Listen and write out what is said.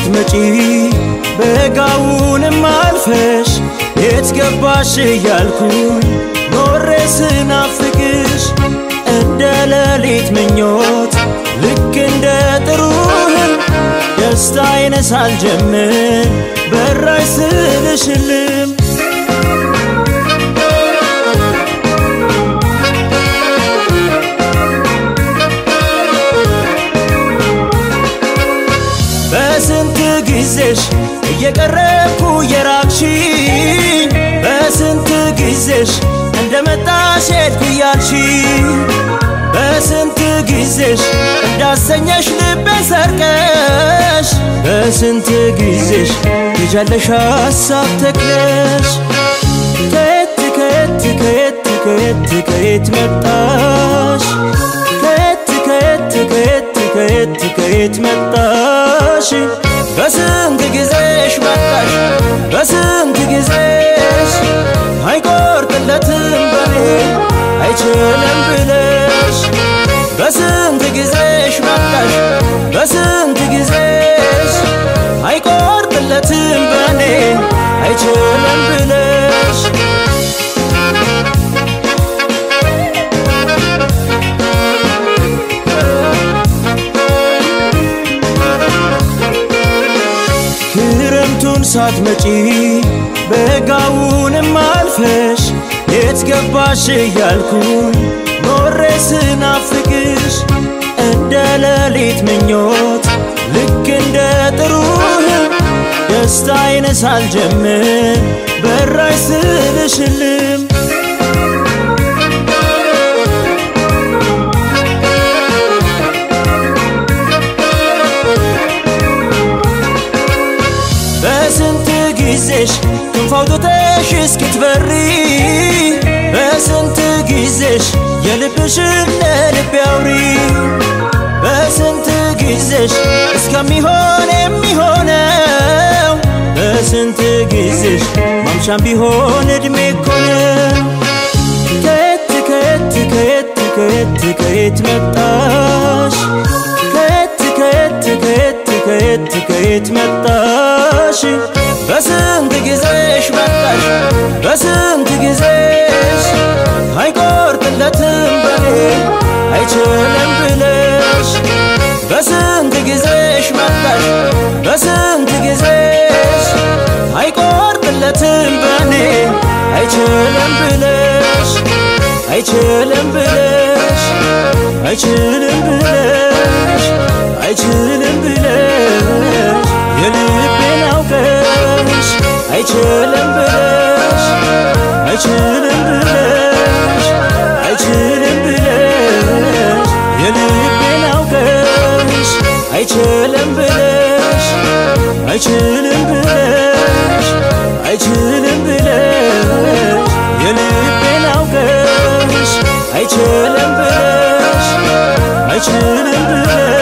ሳትመጪ በጋውንም አልፈሽ የት ገባሽ እያልኩኝ ኖሬ ስናፍቅሽ እንደ ሌሊት ምኞት ልክ እንደ ጥሩ ህልም ደስታዬን ሳልጀምር በራሽ ስልሽልም በስንት ጊዜሽ እየቀረብኩ የራቅሽኝ በስንት ጊዜሽ እንደመጣሽ ሄድኩ እያልሽኝ በስንት ጊዜሽ እንዳሰኘሽ ልቤን ሰርቀሽ በስንት ጊዜሽ ልጃለሽ ሀሳብ ተክለሽ ከየት ከየት ከየት ከየት ከየት መጣሽ ከየት ከየት ከየት ከየት ከየት መጣሽ በስንት ጊዜሽ መጣሽ በስንት ጊዜሽ አይቆርጥለትም በኔ አይችልም ብለሽ በስንት ጊዜሽ መጣሽ በስንት ጊዜሽ አይቆርጥለትም በኔ አይችልም ብለሽ ክረምቱን ሳትመጪ በጋውንም አልፈሽ የት ገባሽ እያልኩኝ ኖሬ ስናፍቅሽ እንደ ሌሊት ምኞት ልክ እንደ ጥሩ ህልም ደስታዬን ሳልጀምር በራሽ ስልሽልም በስንት ጊዜሽ ክንፍ አውጥተሽ እስክትበሪ በስንት ጊዜሽ የልብሽን ለልቤ አውሪ በስንት ጊዜሽ እስከሚሆን የሚሆነው በስንት ጊዜሽ ማምሻም ቢሆን እድሜ እኮ ነው ከየት ከየት ከየት ከየት ከየት መጣሽ ከየት ከየት ከየት ከየት ከየት መጣሽ በስንት ጊዜሽ መጣሽ በስንት ጊዜሽ አይቆርጥለትም በኔ አይችልም ብለሽ በስንት ጊዜሽ መጣሽ በስንት ጊዜሽ አይቆርጥለትም በኔ አይችልም ብለሽ አይችልም ብለሽ አይችልም ብለሽ አይችልም ብለሽ የልቤን አውቀሽ አይችልም ብለሽ አይችልም ብለሽ አይችልም ብለሽ የልቤን አውቀሽ አይችልም ብለሽ አይችልም ብለሽ አይችልም ብለሽ የልቤን አውቀሽ አይችልም ብለሽ አይችልም ብለሽ